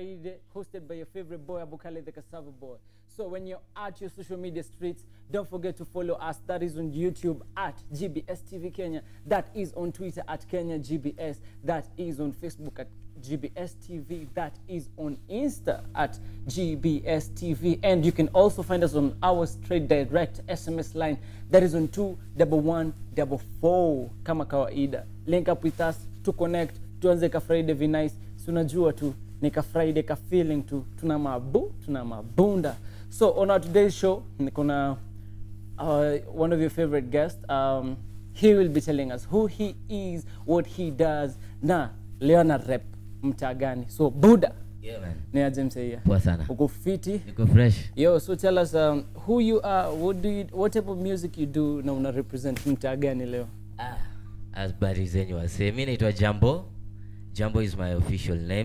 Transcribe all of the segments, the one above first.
Friday, hosted by your favorite boy, Abukale the Cassava Boy. So when you're at your social media streets, don't forget to follow us. That is on YouTube at GBS TV Kenya. That is on Twitter at Kenya GBS. That is on Facebook at GBS TV. That is on Insta at GBS TV. And you can also find us on our straight direct SMS line. That is on 21144 kama kawaida. Link up with us to connect. Tuanze ka Friday vi nice. Si unajua tu ni ka Friday ka feeling tu. Tuna mabu, tuna mabunda. So on our today's show, niko na uh, one of your favorite guests. Um, he will be telling us who he is, what he does, na leo na rep mtaa gani. So Buddha, Yeah, man. ni aje msee? Poa sana. Uko fiti? Niko fresh. Yo, so tell us um, who you are, what do you, what type of music you do na una represent mtaa gani leo? Ah, habari zenyu wasee. Mi naitwa Jambo. Jambo is my official name.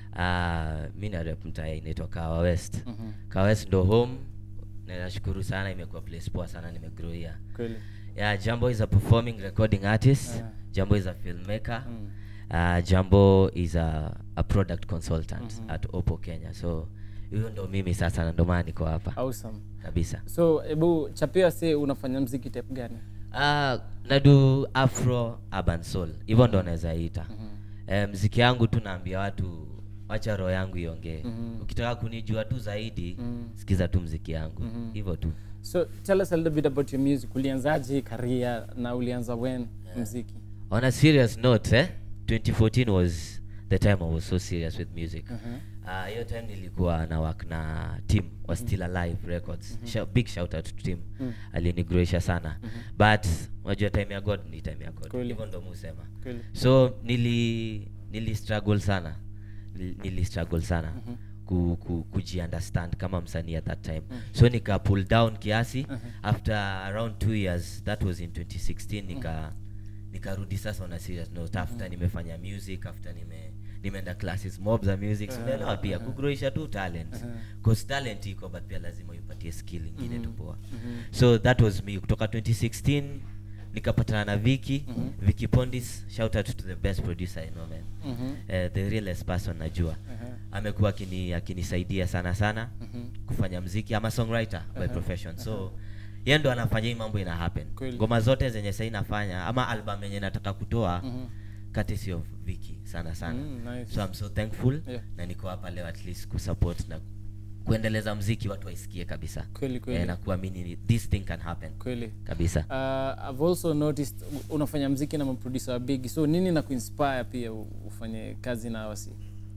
Uh, mi na rep mtaa inaitwa Kawa West. Mhm. Kawa West ndo home. Na nashukuru sana imekuwa place poa sana nimegrow here. Kweli. Yeah, Jambo is a performing recording artist. Yeah. Jambo is a filmmaker. Mm. Uh, Jambo is a, a product consultant Mhm. at Oppo Kenya. So hiyo ndo mimi sasa na ndo maana niko hapa Awesome. kabisa. So ebu chapia se unafanya mziki type gani? Ah, nadu afro urban soul hivyo ndo naweza ita Mhm. eh, mziki yangu tu naambia watu wacha roho yangu iongee Mhm. ukitaka kunijua tu zaidi Mhm. sikiza tu mziki yangu Mhm. hivyo tu So tell us a little bit about your music. Ulianzaje career na ulianza when mziki? on a serious note eh, 2014 was the time i was so serious with music Mhm. Ah, hiyo time nilikuwa na work na team wa still alive records Shou- big shout out to team Mm. alinigroisha sana but unajua time ya god ni time ya god Kweli. hivyo ndo musema Kweli. so nili nili struggle sana nili, nili struggle sana Mhm. ku, ku, kujiunderstand kama msanii at that time so nika pull down kiasi Mhm. after around two years that was in 2016 nika nikarudi sasa on a serious note after nimefanya music after nime nimeenda classes mob za music Uh-huh, unaelewa pia uh-huh. kugroisha tu talent Uh-huh. cause talent iko but pia lazima uipatie skill ingine Mhm. tu poa Mhm. so that was me kutoka 2016 nikapatana na Viki Mhm. Viki Pondis shout out to the best producer I know man Mhm. uh, the realest person najua Uh-huh. amekuwa akini akinisaidia sana sana Mhm. kufanya mziki ama songwriter by Uh-huh. profession so yeye ndo anafanya hii mambo ina happen Kweli. ngoma zote zenye sasa nafanya ama album yenye nataka kutoa Mhm. courtesy of Viki sana sana Mm, nice. so I'm so thankful Yeah. na niko hapa leo at least kusupport na kuendeleza mziki watu waisikie kabisa Kweli kweli. eh, na kuamini this thing can happen Kweli. kabisa Uh, I've also noticed u- unafanya mziki na maproducer big. So nini na kuinspire pia u- ufanye kazi na wasi?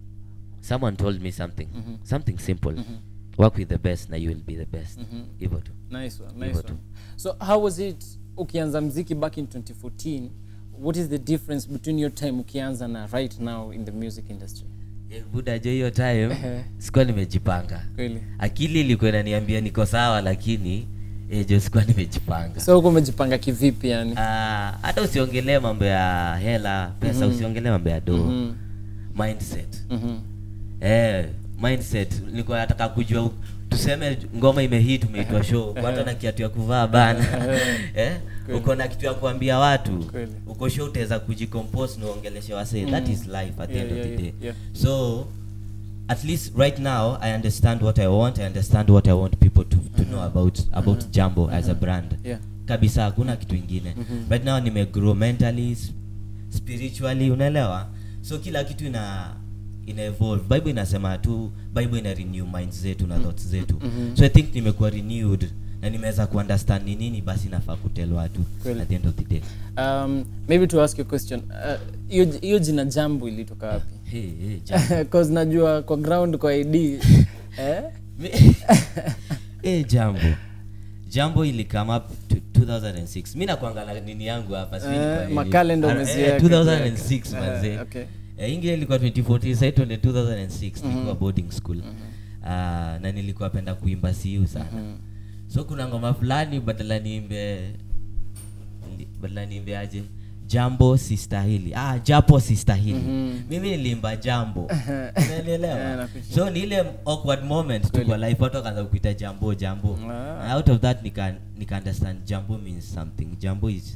someone told me something Mhm. something simple Mhm. work with the best na you will be the best Mhm. hivyo tu Nice one, nice Hivyo tu. one. So how was it ukianza mziki back in 2014? What is the difference between your time ukianza na right now in the music industry? Eh, buda jo hiyo time Ehe. sikuwa nimejipanga Kweli. akili ilikuwa inaniambia niko sawa lakini eh, jo sikuwa nimejipanga So uko umejipanga kivipi yani? Ah, hata usiongelee mambo ya hela pesa Mhm. usiongelee mambo ya do Mhm. mindset Mhm. eh, mindset nilikuwa nataka kujua u- tuseme ngoma imehit umeitwa show kwanza na kiatu ya kuvaa bana eh, Kweli. uko na kitu ya kuambia watu Kweli. uko show utaweza kujicompose na uongeleshe wasee that Mhm. is life at the Yeah, end yeah, of the day yeah, yeah. so at least right now i understand what i want i understand what i want people to, to know about about jambo as a brand Yeah. kabisa hakuna kitu ingine Mhm. right now nimegrow mentally s- spiritually unaelewa so kila kitu ina ina evolve bible inasema tu bible ina renew minds zetu na thoughts zetu Mhm. so i think nimekuwa renewed na nimeweza kuunderstand ni nini basi nafaa kutel watu Kweli. at the end of the day Um, maybe to ask you a question. Uh, hiyo hiyo jina jambo ilitoka wapi? hey, hey, jambo. Cause najua kwa ground kwa ID eh? Mi- Eh, jambo jambo ili come up to 2006 mi nakwanga na nini yangu hapa sijui Eh, kwa nini. makalenda Ah, umeziweka eh, 2006 kiweka. manze Eh, okay. Eh, ingine ilikuwa 2014 sasa tuende 2006 Mhm. nilikuwa boarding school Ah, na nilikuwa penda kuimba siu sana Mhm. so kuna ngoma fulani badala niimbe nili- badala niimbe aje jambo sistahili ah, japo sistahili Mhm. mimi nilimba jambo Eh, unanielewa nakusikia. so ni ile awkward moment tu Kweli. kwa life watu wakaanza kuita jambo jambo Ah. And out of that nika, nika understand jambo means something jambo is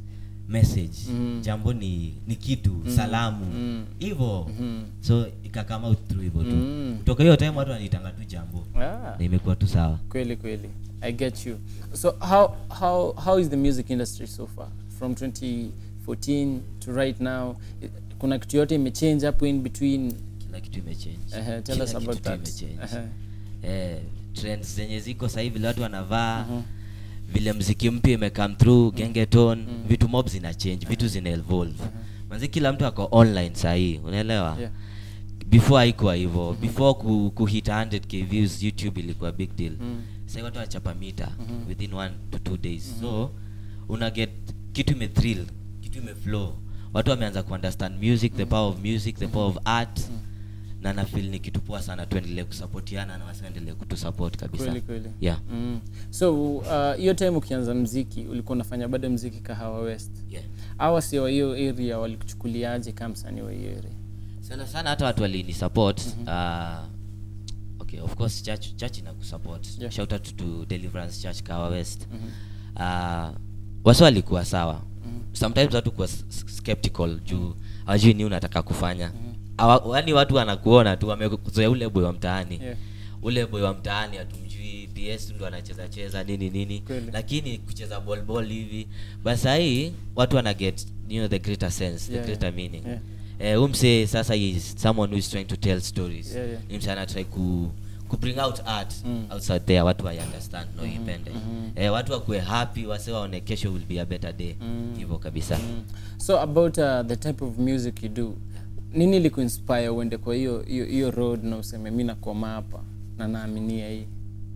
message Mm. jambo ni ni kitu salamu Mm. hivyo Mhm. so ikakama out through hivyo tu Mm. kutoka hiyo time watu wanitanga tu jambo Ah. na imekuwa tu sawa kweli kweli i get you so how how how is the music industry so far from 2014 to right now I- kuna kitu yote imechange hapo in between kila kitu imechange uh, tell Kila us about kitu tu that imechange. uh eh, trends zenye ziko sahii vile watu wanavaa vile mziki mpya imecome through gengeton vitu mob zina change vitu zina evolve manzi kila mtu ako online sahii unaelewa yeah before haikuwa hivyo before ku, kuhit 100k views youtube ilikuwa big deal Mm. sasa watu wanachapa mita within one to two days so una get kitu imethrill kitu imeflow watu wameanza kuunderstand music the power of music the power of art na nafil ni kitu poa sana tuendelee kusapotiana na wasiendelee kutusupport kabisa kweli kweli yeah mm. so uh, hiyo time ukianza mziki ulikuwa unafanya bado mziki kahawa west yeah awa si wa hiyo area walikuchukuliaje kama msanii wa hiyo area sana sana hata watu walini support uh, okay of course church church ina kusupport Yeah. shout out to deliverance church kawa west uh, wasi walikuwa sawa sometimes watu kuwa s- s- skeptical juu hawajui ni unataka kufanya Hawa- yaani watu wanakuona tu wamezoea ule boy wa mtaani Yeah. ule boy wa mtaani hatumjui ps ndo anacheza cheza nini nini Kweli. lakini kucheza ball ball hivi basi sahii watu wana get you know, the greater sense Yeah, the greater yeah. meaning Yeah. eh, umse sasa is someone who is trying to tell stories Yeah, yeah. ni mse anatry ku ku bring out art Mm. outside there watu wa understand no ipende eh, watu wakuwe happy wase waone kesho will be a better day hivyo kabisa Mm. so about uh, the type of music you do nini likuinspire uende kwa hiyo hiyo hiyo road na useme mi nakoma hapa na naaminia hii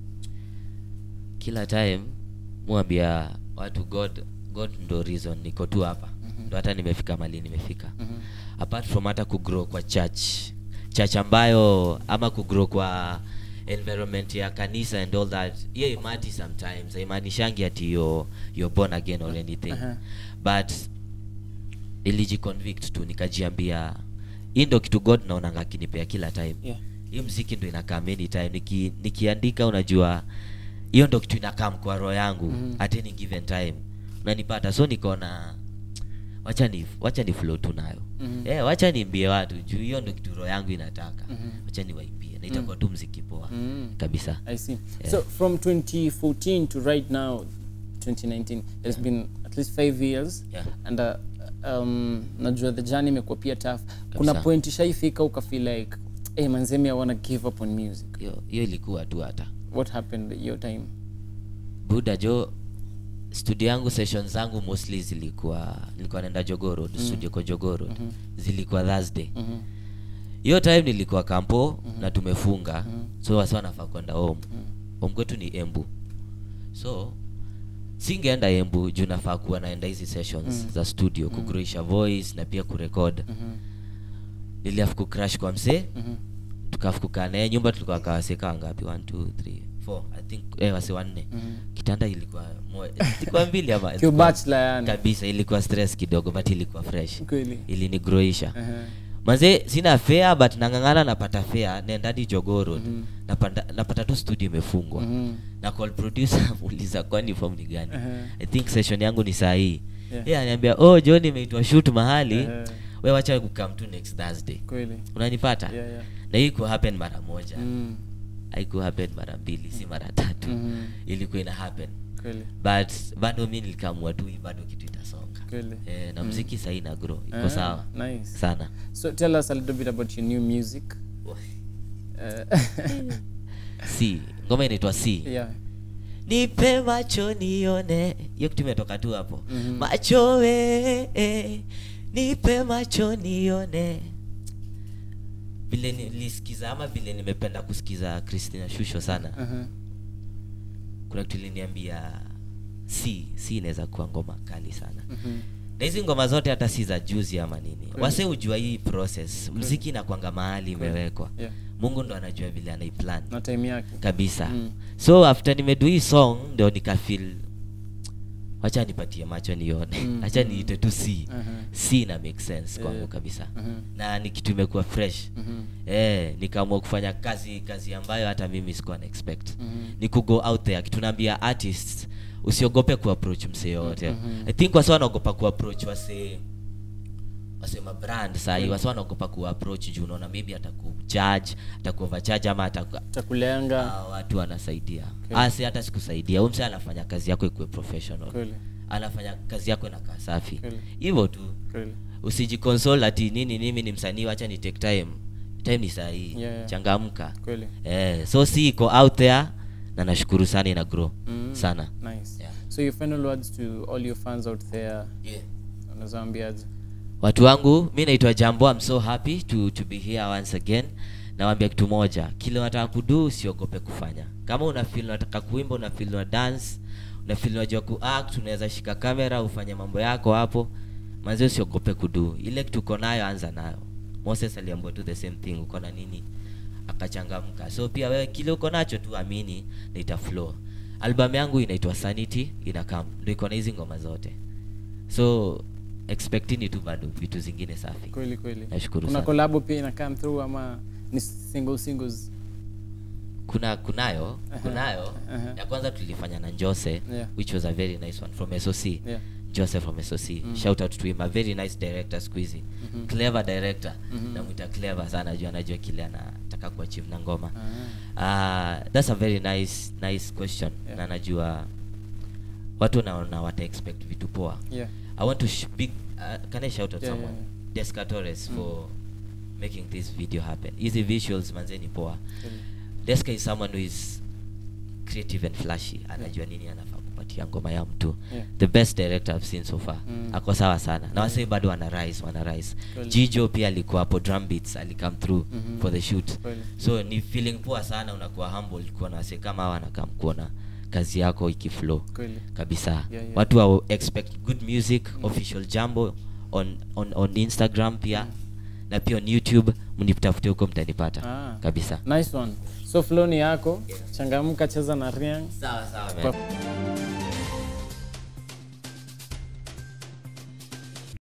kila time mwambia watu god god ndo reason niko tu hapa ndo hata nimefika mali nimefika apart from hata kugrow kwa church church ambayo ama kugrow kwa environment ya kanisa and all that hiyo imati sometimes haimaanishangi ati yo you're born again or anything Aha. but nilijiconvict tu nikajiambia hii ndo kitu god naonanga akinipea kila time yeah. hii mziki ndo inakaa many time Niki, nikiandika unajua hiyo ndo kitu inakaa kwa roho yangu Mhm. at any given time unanipata so nikaona wacha ni wacha ni flow tu nayo Mhm. eh wacha niimbie watu juu hiyo ndo kitu roho yangu inataka Mhm. wacha niwaimbie na itakuwa tu mziki poa Mm. kabisa I see. Yeah. So from 2014 to right now, 2019, there's been at least five years. Yeah. And uh, um, najua the journey imekuwa pia tough. Kuna Kabisa. point ishaifika ukafeel like, hey manzemi I wanna give up on music. hiyo hiyo ilikuwa tu hata What happened your time? buda jo studio yangu session zangu mostly zilikuwa nilikuwa naenda jogoro mm. studio kwa jogoro mm-hmm. zilikuwa thursday Mhm. hiyo time nilikuwa kampo mm-hmm. na tumefunga mm-hmm. so wasi wanafaa kwenda home mm-hmm. home kwetu ni embu so singeenda embu juu nafaa kuwa naenda hizi sessions mm-hmm. za studio mm-hmm. kugroisha voice na pia kurekod Mhm. niliafu kucrash kwa msee Mhm. tukafu kukaa naye nyumba tulikuwa kawaseka wangapi 1 2 3 4 i think eh, wase wanne kitanda ilikuwa moja ilikuwa mbili ama Kiu bachelor yani. kabisa ilikuwa stress kidogo but ilikuwa fresh Kweli. ilinigroisha Aha. manze sina fare but nang'ang'ana napata fare naenda hadi jogoro mm napata, napata tu studio imefungwa Mhm. na call producer muuliza kwani form ni gani Aha. i think session yangu ni saa hii Yeah. yeah. ananiambia oh john imeitwa shoot mahali Aha. we wacha kukam tu next thursday Kweli. unanipata Yeah, yeah. na hii ku happen mara moja Mm. haiku happen mara mbili si mara tatu Mhm. ilikuwa ina happen Kweli. but bado mi nilikamua tu hii bado kitu itasonga Kweli. eh, na mziki sahii na grow iko Ah, sawa Nice. sana So tell us a little bit about your new music. Uh, c ngoma inaitwa c yeah. nipe macho nione hiyo kitu imetoka tu hapo Mhm. macho we eh, nipe macho nione vile nilisikiza ama vile nimependa kusikiza christina shusho sana Uh-huh. kuna kitu iliniambia si si inaweza kuwa ngoma kali sana Mhm. na hizi ngoma zote hata si za juzi ama nini Kweli. wase hujua hii process mziki inakwanga mahali Kweli. imewekwa Yeah. mungu ndo anajua vile anaiplan Na time yake. kabisa Mm. so after nimedu hii song ndio nikafil wacha nipatie macho nione Mm, acha mm. niite tu c Aha. c na make sense kwangu Eh. kabisa Aha. na ni kitu imekuwa fresh Mhm. eh, nikaamua kufanya kazi kazi ambayo hata mimi sikuwa na expect Mhm. ni kugo out there tunaambia artists usiogope kuapproach msee yoyote Mhm. i think wasi wanaogopa kuapproach wasee wasema brand sahi Mm. wasi wanaogopa kuapproach juu unaona maybe atakucharge atakuovercharge ama ataku Chakulenga. Ah, watu wanasaidia Okay. okay. si hata sikusaidia huyu msee anafanya kazi yako ikuwe professional Kweli. anafanya kazi yako inakaa safi Kweli. hivyo tu Kweli. usijiconsole ati nini mimi ni msanii wacha ni take time time ni sahii Yeah, yeah. changamka Kweli. eh, so si iko out there na nashukuru sana ina grow Mm. sana Nice. Yeah. So your final words to all your fans out there. yeah. Unaweza ambiaje? watu wangu mi naitwa jambo I'm so happy to, to be here once again nawambia kitu moja kile unataka kudu usiogope kufanya kama una feel unataka kuimba una feel una dance una feel unajua kuact unaweza shika kamera ufanye mambo yako hapo manzi usiogope kudu ile kitu uko nayo anza nayo moses aliambiwa tu the same thing uko na nini akachangamka so pia wewe kile uko nacho tu amini na ita flow album yangu inaitwa sanity inakam ndo iko na hizi ngoma zote so expectini tu bado vitu zingine safi Kweli kweli. Nashukuru Kuna sana. collab pia ina come through ama ni single singles? kuna kunayo Aha, kunayo aha. ya kwanza tulifanya na jose Yeah. which was a very nice one from soc Yeah. jose from soc Mm. shout out to him a very nice director squeezy Mhm. clever director Mhm. namwita clever sana juu anajua kile anataka kuachieve na ngoma Ah. uh, that's a very nice nice question Yeah. na najua watu naona wata expect vitu poa Yeah. i want to sh- big uh, can i shout out Yeah, someone yeah, Deska Torres Mm. for making this video happen hizi visuals manzeni poa Kweli. Deska is someone who is creative and flashy anajua nini anafaa kupatia ngoma ya mtu Yeah. the best director I've seen so far Mm. ako sawa sana na Mm. wasee bado wana rise wana rise Kweli. jijo pia alikuwa hapo drum beats alikam through Mhm. for the shoot Kweli. so ni feeling poa sana unakuwa humble kuwa na wasee kama hawa nakam kuona kazi yako ikiflow Kweli. kabisa Yeah, yeah. watu wa expect good music Mm. official jambo on, on, on instagram pia Mm. na pia on youtube mnitafute huko mtanipata Ah. kabisa Nice one. So flow ni yako. Changamka cheza na Riang. sawa sawa man. Kwa-